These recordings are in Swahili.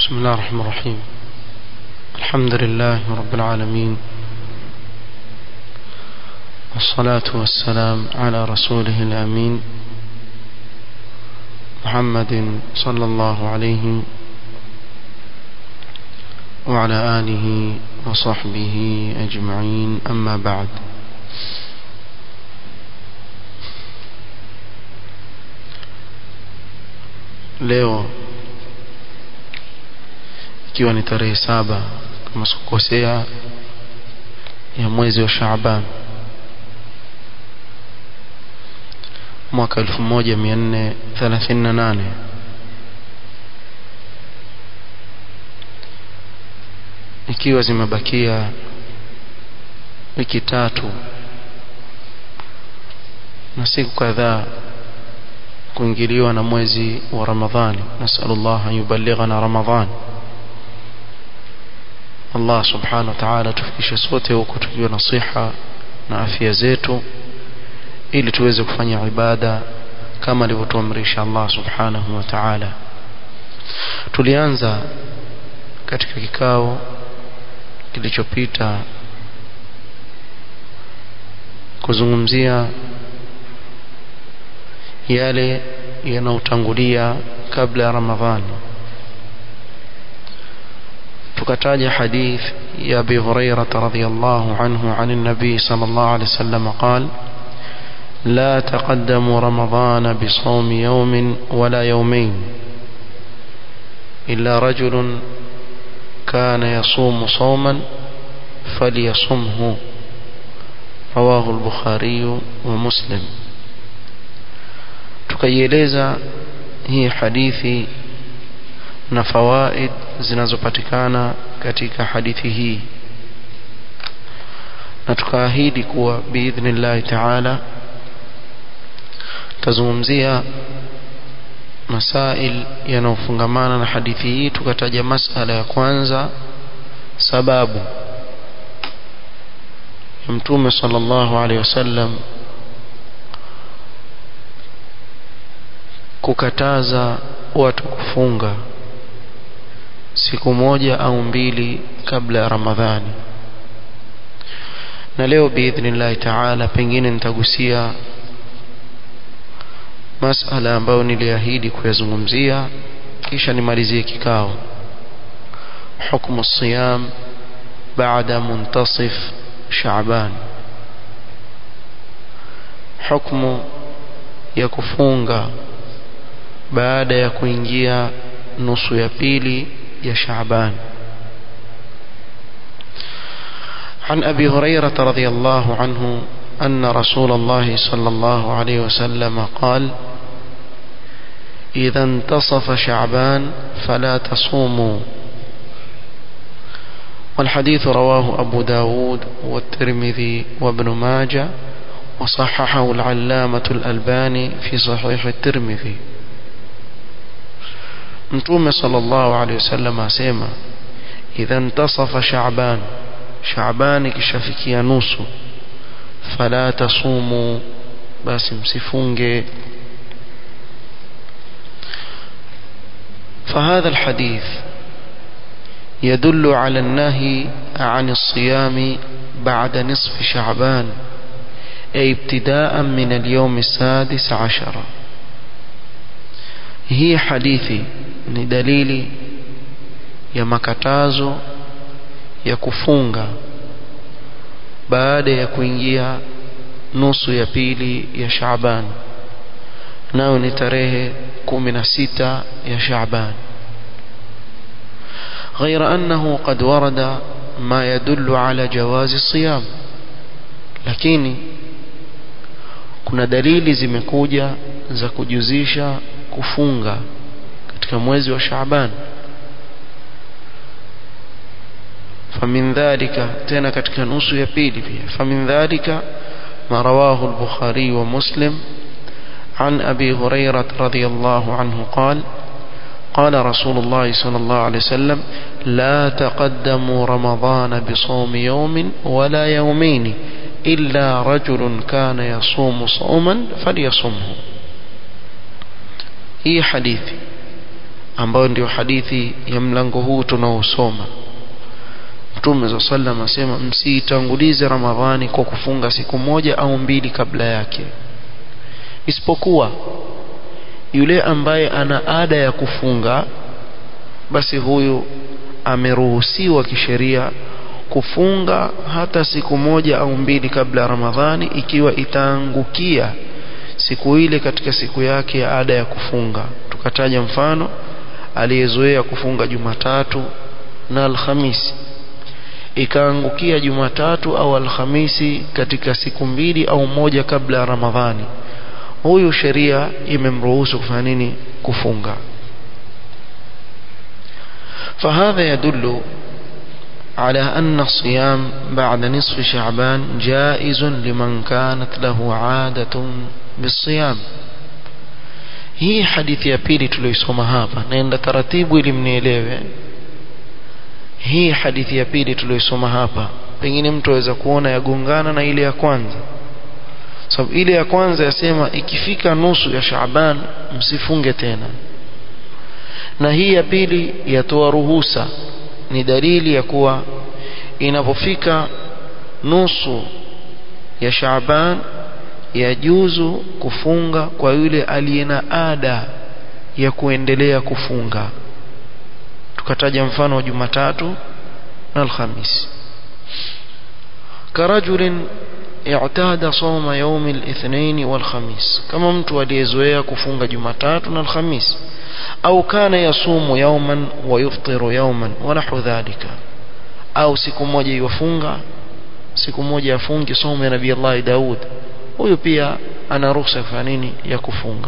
بسم الله الرحمن الرحيم الحمد لله رب العالمين والصلاة والسلام على رسوله الأمين محمد صلى الله عليه وعلى آله وصحبه أجمعين أما بعد leo ikiwa ni tarehe saba kama sikukosea ya mwezi wa Shaaban mwaka 1438 ikiwa zimebakia wiki tatu na siku kadhaa kuingiliwa na mwezi wa Ramadhani nasallallahu an yuballighana Ramadhan Allah subhanahu wa ta'ala tufikishe sote huko tukiwa na siha na afya zetu ili tuweze kufanya ibada kama alivyotuamrisha Allah subhanahu wa ta'ala tulianza katika kikao kilichopita kuzungumzia yale yanayotangulia kabla ya Ramadhani tukataja hadith ya Abi Hurairah radhiyallahu anhu عن النبي صلى الله عليه وسلم قال لا تقدموا رمضان بصوم يوم ولا يومين إلا رجل كان يصوم صوما فليصمه رواه البخاري ومسلم tukaieleza hii hadithi na fawaid zinazopatikana katika hadithi hii na tukaahidi kuwa biidhnillahi taala tazungumzia masail yanayofungamana na hadithi hii tukataja masala ya kwanza sababu ya mtume sallallahu alaihi wasallam kukataza watu kufunga siku moja au mbili kabla ya Ramadhani na leo biidhnillahi taala pengine nitagusia masala ambayo niliahidi kuyazungumzia kisha nimalizie kikao hukmu siyam baada muntasif Shaaban hukmu ya kufunga baada ya kuingia nusu ya pili ya Shaaban عن أبي هريرة رضي الله عنه أن رسول الله صلى الله عليه وسلم قال إذا انتصف شعبان فلا تصوموا والحديث رواه أبو داود والترمذي وابن ماجة وصححه العلامة الألباني في صحيح الترمذي mtume sallallahu alaihi wasallam asema idha intasafa sha'ban sha'ban ikishafikia nusu fala tasumu basi msifunge فهذا الحديث يدل على النهي عن الصيام بعد نصف شعبان أي ابتداء من اليوم السادس عشر هي حديثي ni dalili ya makatazo ya kufunga baada ya kuingia nusu ya pili ya Shaaban nayo ni tarehe 16 ya Shaaban غير أنه قد ورد ما يدل على جواز الصيام lakini kuna dalili zimekuja za kujuzisha kufunga katika mwezi wa Shaaban famin dhalika tena katika nusu ya pili pia famin dhalika ma rawahu al-Bukhari wa Muslim عن أبي هريرة رضي الله عنه قال قال رسول الله صلى الله عليه وسلم لا تقدموا رمضان بصوم يوم ولا يومين إلا رجل كان يصوم صوما فليصمه هي حديثي ambayo ndio hadithi ya mlango huu tunaosoma Mtume za sallam asema msiitangulize Ramadhani kwa kufunga siku moja au mbili kabla yake isipokuwa yule ambaye ana ada ya kufunga basi huyu ameruhusiwa kisheria kufunga hata siku moja au mbili kabla ya Ramadhani ikiwa itaangukia siku ile katika siku yake ya ada ya kufunga tukataja mfano aliyezoea kufunga Jumatatu na Alhamisi ikaangukia Jumatatu au Alhamisi katika siku mbili au moja kabla ya Ramadhani huyu sheria imemruhusu kufanya nini kufunga فهذا يدل على أن الصيام بعد نصف شعبان جائز لمن كانت له عادة بالصيام hii hadithi ya pili tuliyoisoma hapa naenda taratibu ili mnielewe hii hadithi ya pili tuliyoisoma hapa pengine mtu aweza kuona yagongana na ile ya kwanza sababu ile ya kwanza yasema ikifika nusu ya Shaaban msifunge tena na hii ya pili yatoa ruhusa ni dalili ya kuwa inapofika nusu ya Shaaban yajuzu kufunga kwa yule aliye na ada ya kuendelea kufunga tukataja mfano wa Jumatatu na Alhamisi karajulin i'tada sawma yawm al-ithnain wal-khamis kama mtu aliyezoea kufunga Jumatatu na Alhamisi au kana yasumu yawman wa yuftiru yawman wa nahu dhalika au siku moja yufunga siku moja afungi somo ya Nabii Allah Daud huyu pia ana ruhusa kufanya nini ya kufunga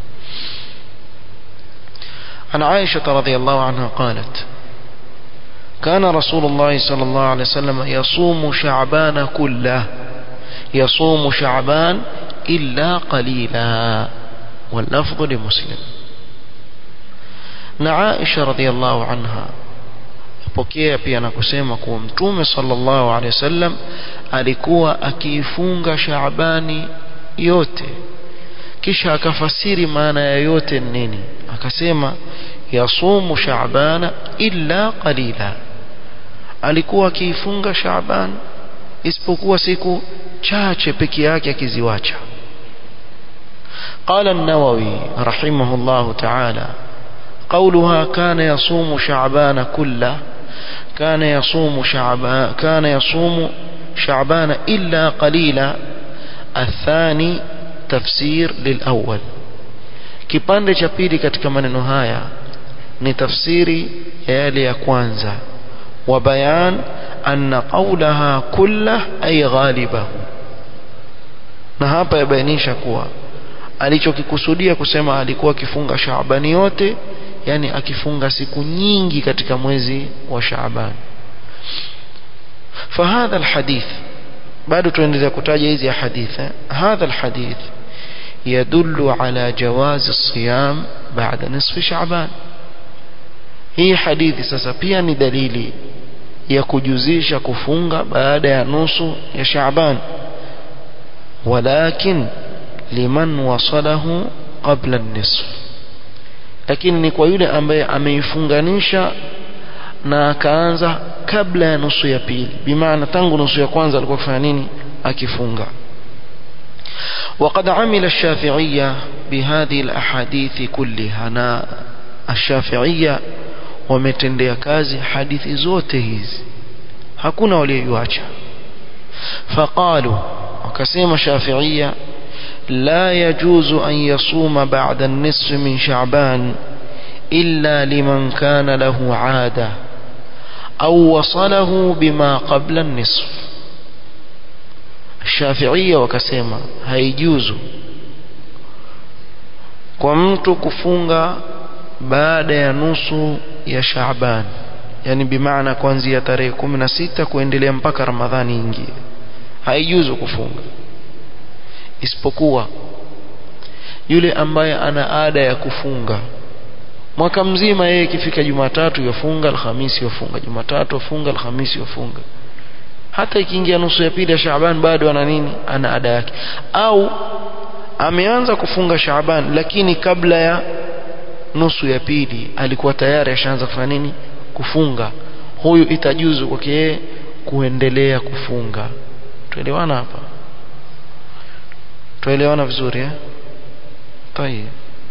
عن عائشة رضي الله عنها قالت كان رسول الله صلى الله عليه وسلم يصوم شعبان كله يصوم شعبان إلا قليلا واللفظ لمسلم na Aisha radhiallahu anha pokea pia na kusema kuwa mtume sallallahu alaihi wasallam alikuwa akiifunga Shaabani yote kisha akafasiri maana ya yote nini akasema yasumu Shaabana illa qalila alikuwa akiifunga Shaaban isipokuwa siku chache peke yake akiziwacha قال النووي رحمه الله تعالى قولها كان يصوم شعبان كله كان يصوم شعبان كان يصوم شعبان إلا قليلا الثاني تفسير للأول kipande cha pili katika maneno haya ni tafsiri ya yale ya kwanza wa bayan anna qawlaha kullah ay ghalibahu na hapa yabainisha kuwa alichokikusudia kusema alikuwa akifunga Shaabani yote yani akifunga siku nyingi katika mwezi wa Shaaban فهذا الحديث bado tuendelea kutaja hizi hadithi هذا الحديث يدل على جواز الصيام بعد نصف شعبان hii hadithi sasa pia ni dalili ya kujuzisha kufunga baada ya nusu ya Shaaban walakin liman wasalahu qabla an-nisf lakini ni kwa yule ambaye ameifunganisha na akaanza kabla ya nusu ya pili bimaana tangu nusu ya kwanza alikuwa akifanya nini akifunga وقد عمل الشافعية بهذه الأحاديث كلها أنا الشافعية wametendea kazi hadithi zote hizi hakuna walioiacha faqalu wakasema shafiia لا يجوز أن يصوم بعد النصف من شعبان إلا لمن كان له عادة أو وصله بما قبل النصف الشافعية وكسيما هيجوز kwa mtu kufunga baada ya nusu ya Shaaban yani bimaana kuanzia tarehe 16 kuendelea mpaka Ramadhani ingie haijuzu kufunga isipokuwa yule ambaye ana ada ya kufunga mwaka mzima yeye ikifika Jumatatu yafunga Alhamisi yafunga Jumatatu yafunga Alhamisi yafunga hata ikiingia nusu ya pili ya Shaaban bado ana nini ana ada yake au ameanza kufunga Shaaban lakini kabla ya nusu ya pili alikuwa tayari ashaanza kufanya nini kufunga huyu itajuzu kwake yeye kuendelea kufunga tuelewana hapa tuelewana vizuri eh tayeb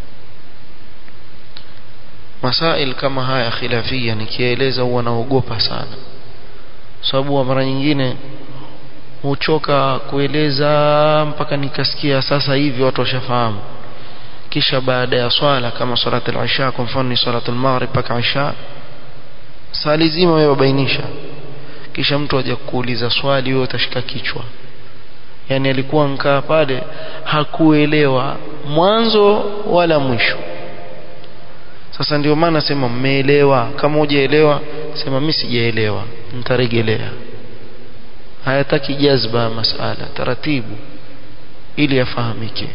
masail kama haya khilafia nikieleza huwa naogopa sana sababu mara nyingine huchoka kueleza mpaka nikasikia sasa hivi watu washafahamu kisha baada ya swala kama salat al-isha kwa mfano ni salat al-maghrib mpaka isha sali zima wewe wabainisha kisha mtu aje kuuliza swali wewe utashika kichwa yani alikuwa nkaa pale hakuelewa mwanzo wala mwisho sasa ndio maana sema mmeelewa kama hujaelewa sema mimi sijaelewa nitarejelea hayataki jazba masala taratibu ili yafahamike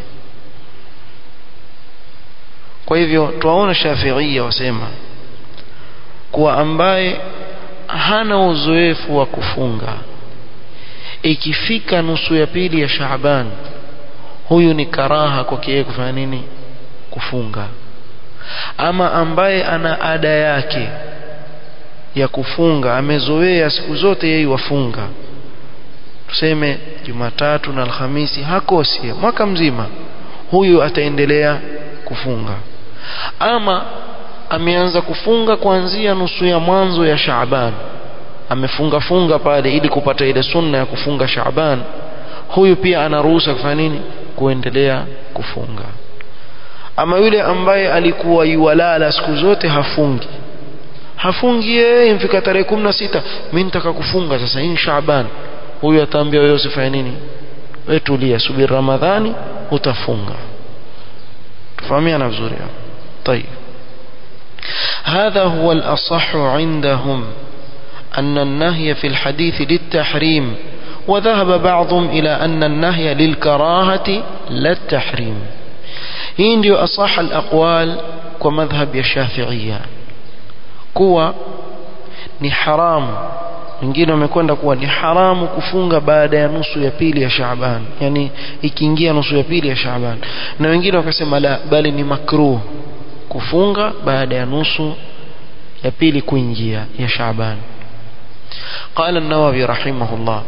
kwa hivyo tuwaona shafiia wasema kuwa ambaye hana uzoefu wa kufunga ikifika nusu ya pili ya Shaaban huyu ni karaha kwake yeye kufanya nini kufunga ama ambaye ana ada yake ya kufunga amezoea siku zote yeye wafunga tuseme Jumatatu na Alhamisi hakosi mwaka mzima huyu ataendelea kufunga ama ameanza kufunga kuanzia nusu ya mwanzo ya Shaaban amefunga funga pale ili kupata ile sunna ya kufunga Shaaban huyu pia anaruhusa kufanya nini kuendelea kufunga ama yule ambaye alikuwa yuwalala siku zote hafungi hafungi yeye mfika tarehe 16 mimi nitaka kufunga sasa hii Shaaban huyu ataambia wewe usifanye nini wewe tulia subiri Ramadhani utafunga tufahamiana vizuri hapo طيب هذا هو الأصح عندهم أن النهي في الحديث للتحريم وذهب بعضهم إلى أن النهي للكراهة لا التحريم hii ndio asaha alaqwal kwa madhhab ya shafiia kuwa ni haramu wengine wamekwenda kuwa ni haramu kufunga baada ya nusu ya pili ya Shaaban yani ikiingia nusu ya pili ya Shaaban na wengine wakasema la bali ni makruh kufunga baada ya nusu ya pili kuingia ya Shaaban قال النووي رحمه الله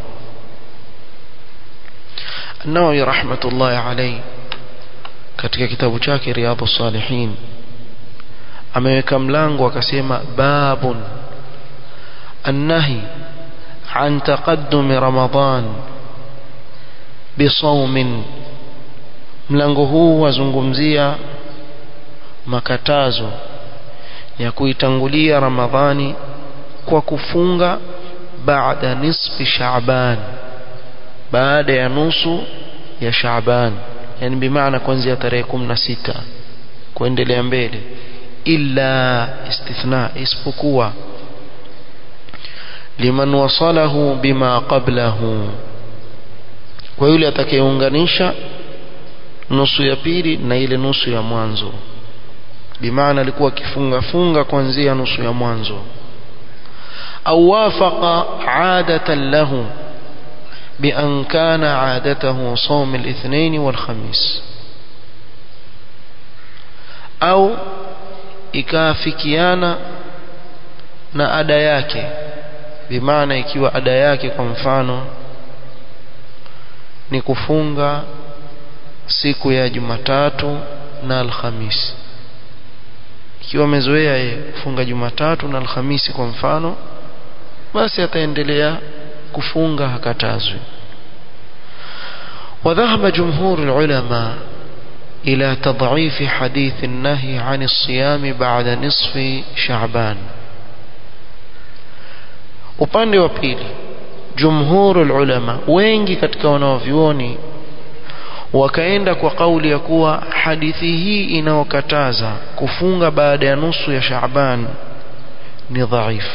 النووي رحمة الله عليه katika kitabu chake Riyadhus Salihin ameweka mlango akasema babun النهي عن تقدم رمضان بصوم mlango huu wazungumzia makatazo ya kuitangulia ramadhani kwa kufunga baada nisfi shaaban baada ya nusu ya shaaban yani bimaana kuanzia tarehe 16 kuendelea mbele illa istithna isipokuwa liman wasalahu bima qablahu kwa yule atakayeunganisha nusu ya pili na ile nusu ya mwanzo bimaana alikuwa akifunga funga kuanzia nusu ya mwanzo au wafaqa adatan lahu بأن كان عادته صوم الاثنين والخميس أو ikafikiana na ada yake bimaana ikiwa ada yake kwa mfano ni kufunga siku ya Jumatatu na Alhamisi ikiwa amezoea yeye kufunga Jumatatu na Alhamisi kwa mfano basi ataendelea kufunga hakatazwi وذهب جمهور العلماء إلى تضعيف حديث النهي عن الصيام بعد نصف شعبان upande wa pili jumhurul ulama wengi katika wanaovyuoni wakaenda kwa kauli ya kuwa hadithi hii inayokataza kufunga baada ya nusu ya Shaaban ni dhaifu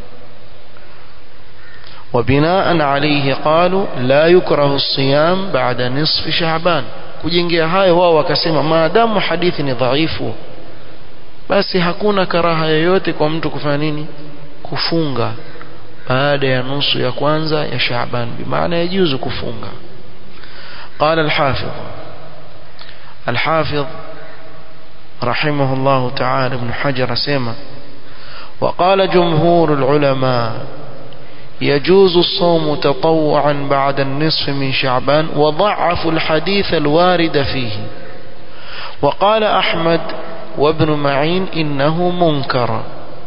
وبناء عليه قالوا لا يكره الصيام بعد نصف شعبان kujengea hayo wao wakasema maadamu hadithi ni dhaifu basi hakuna karaha yoyote kwa mtu kufanya nini kufunga baada ya nusu ya kwanza ya Shaaban bimaana yajuzu kufunga قال الحافظ الحافظ رحمه الله تعالى ابن حجر سيما وقال جمهور العلماء يجوز الصوم تطوعا بعد النصف من شعبان وضعفوا الحديث الوارد فيه وقال أحمد وابن معين إنه منكر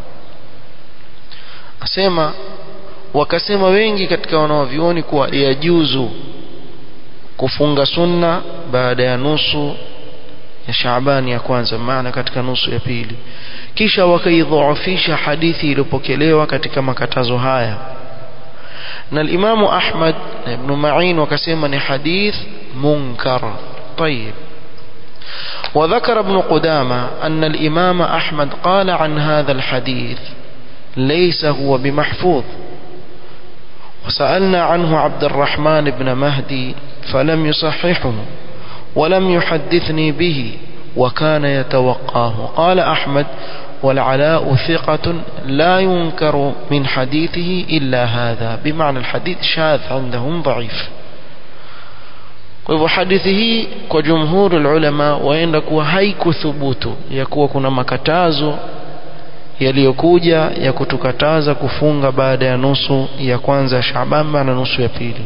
أسيما wakasema wengi katika wanaovyuoni kuwa yajuzu kufunga sunna baada ya nusu ya Shaabani ya kwanza maana katika nusu ya pili kisha wakaidhoofisha hadithi iliyopokelewa katika makatazo haya na al-Imam Ahmad na Ibn Ma'in wakasema ni hadith munkar طيب وذكر ابن قدامة أن الإمام أحمد قال عن هذا الحديث ليس هو بمحفوظ وسألنا عنه عبد الرحمن بن مهدي فلم يصححه ولم يحدثني به وكان يتوقاه قال أحمد والعلاء ثقة لا ينكر من حديثه إلا هذا بمعنى الحديث شاذ عندهم ضعيف kwa hivyo hadithi hii kwa jumhuri ulama waenda kuwa haikuthubutu ya kuwa kuna makatazo yaliyokuja ya kutukataza kufunga baada ya nusu ya kwanza ya Shaaban na nusu ya pili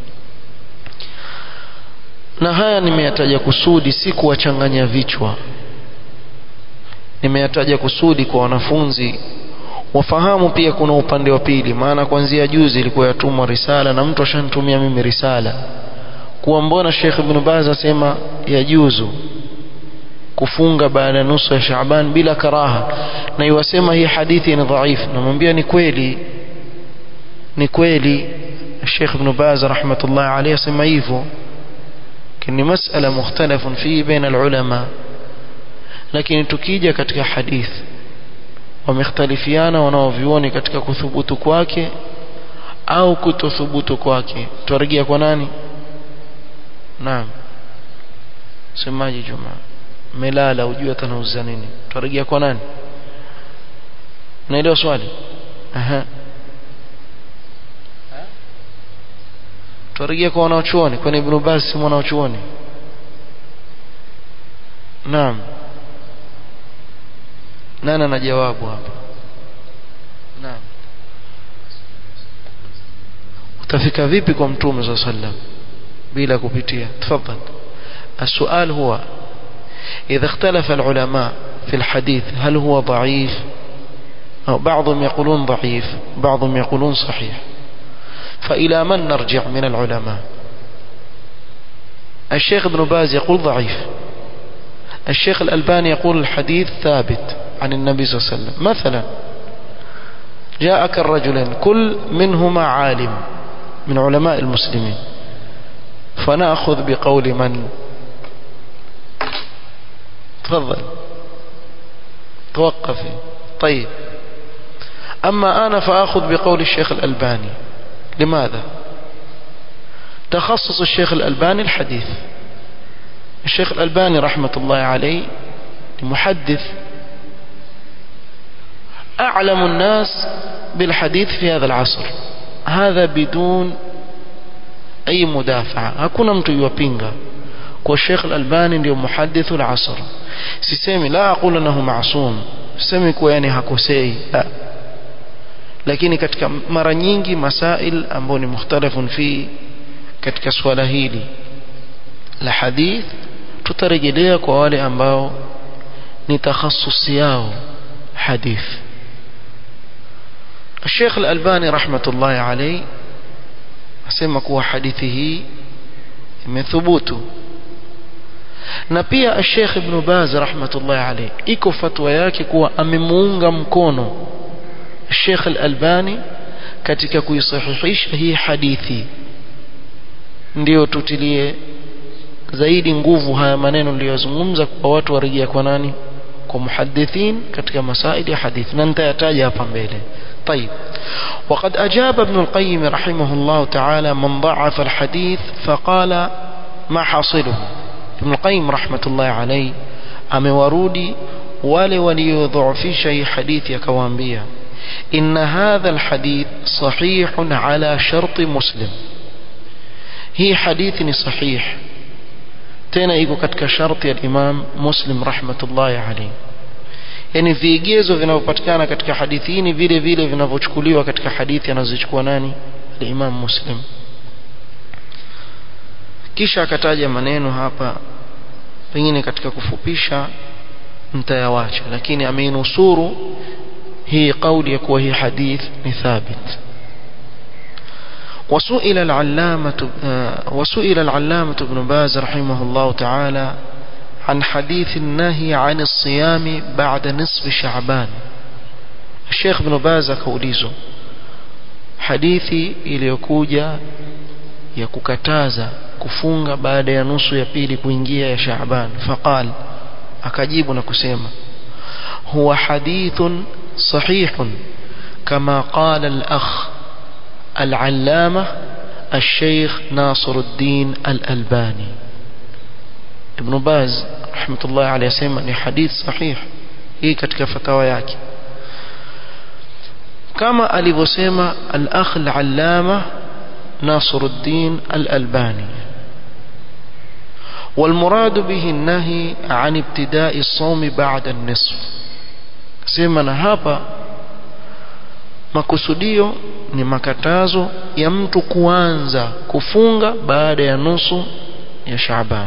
na haya nimeyataja kusudi si kuwachanganya vichwa nimeyataja kusudi kwa wanafunzi wafahamu pia kuna upande wa pili maana kuanzia juzi ilikuwa yatumwa risala na mtu ashanitumia mimi risala kuwa mbona Sheikh Ibn Baz asema yajuzu kufunga baada ya nusu ya Shaaban bila karaha na iwasema hii hadithi ni dhaifu namwambia ni kweli ni kweli Sheikh Ibn Baz rahmatullah alayhi asema hivyo ni masala mukhtalafun fi baina alulama lakini tukija katika hadithi wamekhtalifiana wanaovioni katika kuthubutu kwake au kutothubutu kwake tuarejea kwa nani naam semaji juma melala ujue atanauza nini tuarejea kwa nani naelewa swali aha tuarejea kwa wanaochuoni kwani ibn Baz si mwanachuoni naam nani ana jawabu hapa naam utafika vipi kwa mtume صلى الله عليه وسلم bila kupitia تفضل السؤال هو إذا اختلف العلماء في الحديث هل هو ضعيف أو بعضهم يقولون ضعيف بعضهم يقولون صحيح فإلى من نرجع من العلماء الشيخ ابن باز يقول ضعيف الشيخ الألباني يقول الحديث ثابت عن النبي صلى الله عليه وسلم مثلا جاءك الرجلين كل منهما عالم من علماء المسلمين فنأخذ بقول من تفضل توقفي طيب أما أنا فأخذ بقول الشيخ الألباني لماذا تخصص الشيخ الألباني الحديث الشيخ الألباني رحمة الله عليه محدث أعلم الناس بالحديث في هذا العصر هذا بدون أي مدافعة hakuna mtu yuwapinga kwa Sheikh Al-Albani ndio muhadithu al-asr sisemi la aqulu annahu ma'sum sisemi kuwa yani hakosei la lakini katika mara nyingi masail ambayo ni mukhtalafun fi katika swala hili la hadith tutarejelea kwa wale ambao ni takhassusi yao hadith الشيخ الألباني رحمة الله عليه asema kuwa hadithi hii imethubutu na pia Sheikh Ibn Baz rahmatullahi alayhi iko fatwa yake kuwa amemuunga mkono Sheikh Al-Albani katika kuisahihisha hii hadithi ndio tutilie zaidi nguvu haya maneno niliyozungumza kwa watu warejea kwa nani kwa muhaddithin katika masaili ya hadithi na nitayataja hapa mbele طيب وقد أجاب ابن القيم رحمه الله تعالى من ضعف الحديث فقال ما حاصله ابن القيم رحمة الله عليه أمورودي wale waliodhoofisha hii hadithi akawaambia inna hadha alhadith sahihun ala sharti muslim hii hadithi ni sahih tena iko katika sharti ya Imam Muslim rahmatullahi alayhi yani vigezo vinavyopatikana katika hadithi hii ni vile vile vinavyochukuliwa katika hadithi anazochukua nani al-Imam Muslim kisha akataja maneno hapa pengine katika kufupisha mtayawacha lakini ameinusuru hii kauli ya kuwa hii hadith ni thabit وسئل العلامة وسئل العلامة ابن باز رحمه الله تعالى عن حديث النهي عن الصيام بعد نصف شعبان الشيخ ابن باز كوليزو حديثي iliyokuja ya kukataza kufunga baada ya nusu ya pili kuingia ya Shaaban faqal akajibu na kusema huwa hadithun sahihun kama qala al-akh al-allama الشيخ ناصر الدين الألباني ابن باز رحمة الله عليه سيما ni hadith sahih hii katika fatawa yake kama alivyosema al-akh al-allama ناصر الدين الألباني والمراد به النهي عن ابتداء الصوم بعد النصف سيما hapa makusudio ni makatazo ya mtu kuanza kufunga baada ya nusu ya Shaaban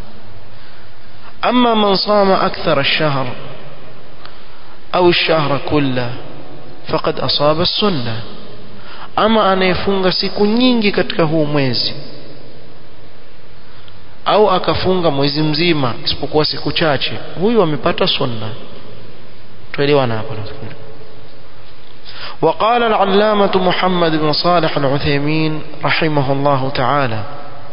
أما من صام أكثر الشهر أو الشهر كله فقد أصاب السنة ama anayefunga siku nyingi katika huu mwezi au akafunga mwezi mzima isipokuwa siku chache huyu amepata sunna tuelewana hapo nafikiri وقال العلامة محمد بن صالح العثيمين رحمه الله تعالى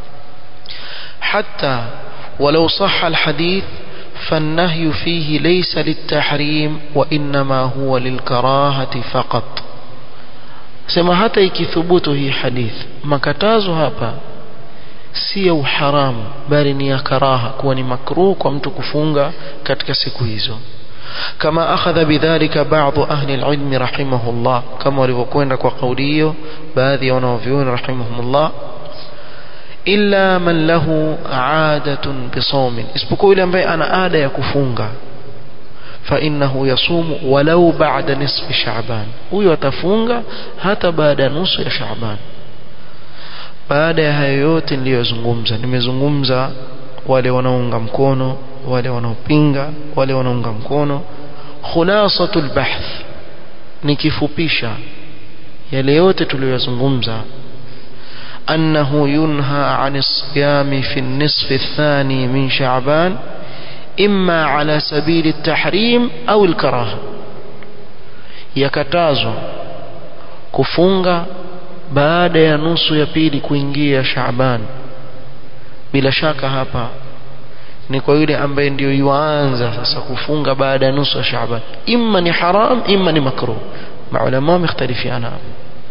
حتى ولو صح الحديث فالنهي فيه ليس للتحريم وإنما هو للكراهة فقط sema hata ikithubutu hii hadith makatazo hapa si ya uharamu bali ni ya karaha kuwa ni makruh kwa mtu kufunga katika siku hizo kama akhadha bidhalika baadhi ahli alilm rahimahullah kama walivyokwenda kwa kauli hiyo baadhi ya wanaovyuoni rahimahumullah illa man lahu aadatun bisawmin isipokuwa yule ambaye ana ada ya kufunga فإنه يصوم ولو بعد نصف شعبان huyo atafunga hata baada ya nusu ya Shaaban baada ya hayo yote niliyozungumza nimezungumza wale wanaounga mkono wale wanaopinga wale wanaunga mkono khulasatul bahth nikifupisha yale yote tuliyozungumza أنه ينهى عن الصيام في النصف الثاني من شعبان إما على سبيل التحريم أو الكراهة yakatazwa kufunga baada ya nusu ya pili kuingia Shaaban bila shaka hapa ni kwa yule ambaye ndio yuanza sasa kufunga baada ya nusu ya Shaaban imma ni haram imma ni makruh maulama wamekhtalifiana hapo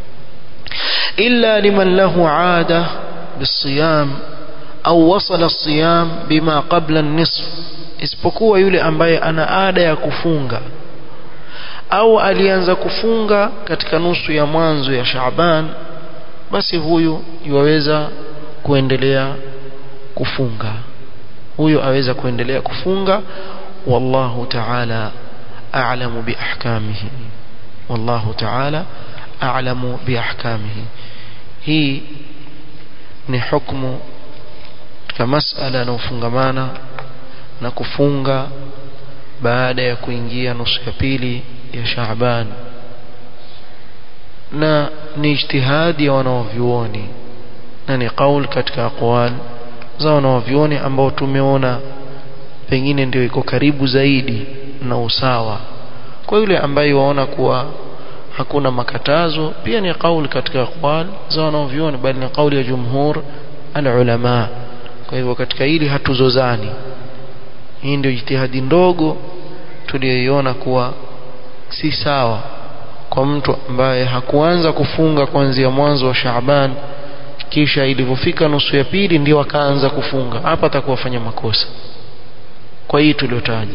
illa liman lahu aada bisiyam au wasala الصيام bima qabla an-nisf isipokuwa yule ambaye ana ada ya kufunga au alianza kufunga katika nusu ya mwanzo ya Shaaban basi huyu yuweza kuendelea kufunga huyo aweza kuendelea kufunga wallahu ta'ala a'lamu bi ahkamihi wallahu ta'ala a'lamu bi ahkamihi hii ni hukumu katika masala yanayofungamana na kufunga baada ya kuingia nusu ya pili ya Shaaban na ni ijtihadi ya wanaovyuoni na ni kaul katika aqwal za wanaovyuoni ambao tumeona pengine ndio iko karibu zaidi na usawa kwa yule ambaye waona kuwa hakuna makatazo pia ni kauli katika aqwal za wanaovyuoni bali ni kauli ya jumhur alulama kwa hivyo katika hili hatuzozani hii ndio jitihadi ndogo tuliyoiona kuwa si sawa kwa mtu ambaye hakuanza kufunga kuanzia mwanzo wa Shaaban kisha ilivyofika nusu ya pili ndio akaanza kufunga hapa atakuwa fanya makosa kwa hii tuliotaja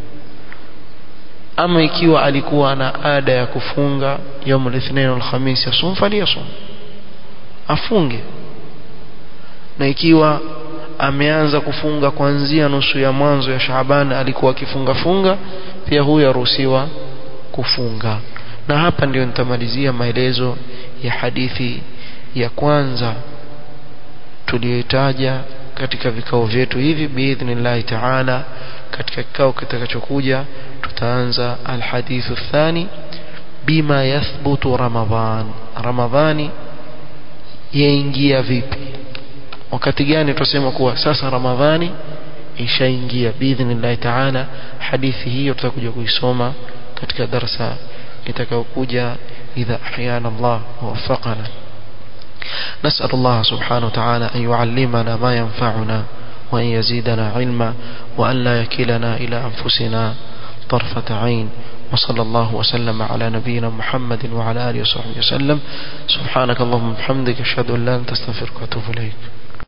ama ikiwa alikuwa na ada ya kufunga يوم الاثنين والخميس يصوم فليصوم afunge na ikiwa ameanza kufunga kuanzia nusu ya mwanzo ya Shaaban alikuwa akifunga funga pia huyo aruhusiwa kufunga na hapa ndio nitamalizia maelezo ya hadithi ya kwanza tuliyoitaja katika vikao vyetu hivi biidhnillahi taala katika kikao kitakachokuja tutaanza alhadithu thani bima yathbutu ramadhan ramadhani yaingia vipi wakati gani tutasema kuwa sasa ramadhani ishaingia biidhnillahi taala hadithi hiyo tutakuja kuisoma katika darasa itakayokuja idha ahyana Allah ووفقنا نسأل الله سبحانه وتعالى أن يعلمنا ما ينفعنا وأن يزيدنا علما وأن لا يكلنا إلى أنفسنا طرفة عين وصلى الله وسلم على نبينا محمد وعلى آله وصحبه وسلم سبحانك اللهم وبحمدك أشهد أن لا أنت استغفرك وأتوب إليك